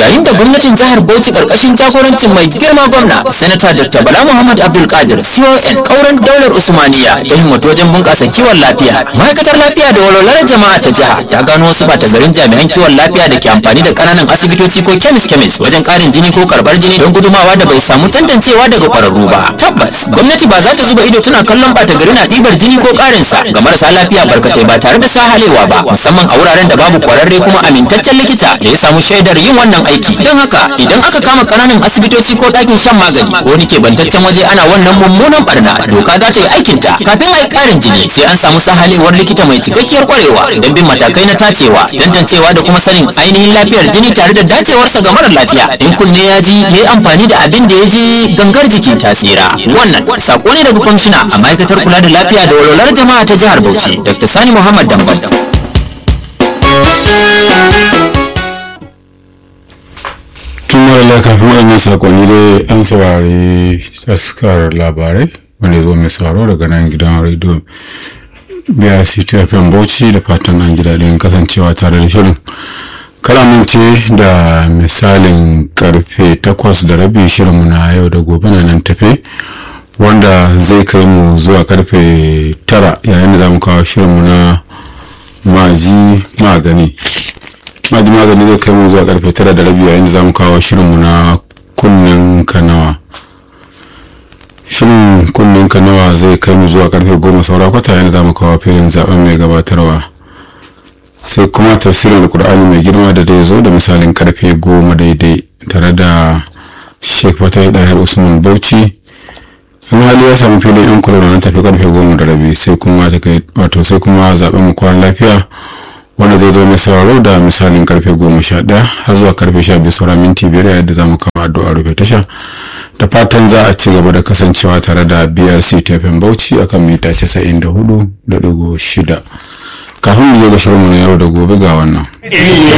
yayin da gwamnatin jihar Bauchi karkashin jagorancin mai girma gwamna sanata Dr. Bala Muhammad Abdul Qadir CON kauran daular Usmaniya ta himmatu wajen bunƙasa kiwon lafiya ma'aikatar lafiya da walwalar jama'a ta jiha ta gano wasu bata garin jami'an kiwon lafiya da ke amfani da ƙananan asibitoci ko kemis kemis wajen ƙarin jini ko karɓar jini don gudumawa da bai samu tantancewa daga ƙwararru ba tabbas gwamnati ba za ta zuba ido tana kallon bata gari na ɗibar jini ko ƙarinsa ga marasa lafiya barkatai ba tare da sahalewa ba musamman a wuraren da babu kwararre kuma amintaccen likita da ya samu shaidar yin wannan aiki don haka idan aka kama ƙananan asibitoci ko ɗakin shan magani ko wani keɓantaccen waje ana wannan mummunan barna doka za ta yi aikinta kafin a yi ƙarin jini sai an samu sahalewar likita mai cikakkiyar kwarewa don bin matakai na tacewa tantancewa da kuma sanin ainihin lafiyar jini tare da dacewarsa ga marar lafiya in kunne ya ji ya yi amfani da abin da ya je gangar jiki ta tsira wannan sako ne daga kwamishina a ma'aikatar kula da lafiya da walwalar jama'a ta jihar bauchi dr sani muhammad dambam tun mara kafin waɗannan sakonni dai an saurari taskar labarai wanda zo mai sauraro daga nan gidan rediyo biya ctfm bauchi da fatan an ji daɗin kasancewa tare da shirin karamance da misalin karfe takwas da rabi shirinmu na yau da gobe na nan tafe wanda zai kai mu zuwa karfe tara yayin da za mu kawo shirinmu na maji magani maji magani zai kai mu zuwa karfe tara da rabi yayin da za mu kawo shirinmu na kunnen kanawa shirin kunnen kanawa zai kai mu zuwa karfe goma saura kwata yayin da za mu kawo filin zaben mai gabatarwa sai kuma tafsirin alkur'ani mai girma da dai zo da misalin karfe goma daidai tare da sheikh fatai dahir usman bauchi in hali ya samu filin yan kula na tafi karfe goma da rabi sai kuma wato sai kuma zaben mu kwan lafiya wanda zai zo mai sauraro da misalin karfe goma sha ɗaya har zuwa karfe sha biyu saura minti biyar yadda za mu kawo addu'a rufe tasha da fatan za a ci gaba da kasancewa tare da brc tfm bauchi akan mita casa'in da hudu da ɗigo shida kafin mu je ga shirinmu na yau da gobe ga wannan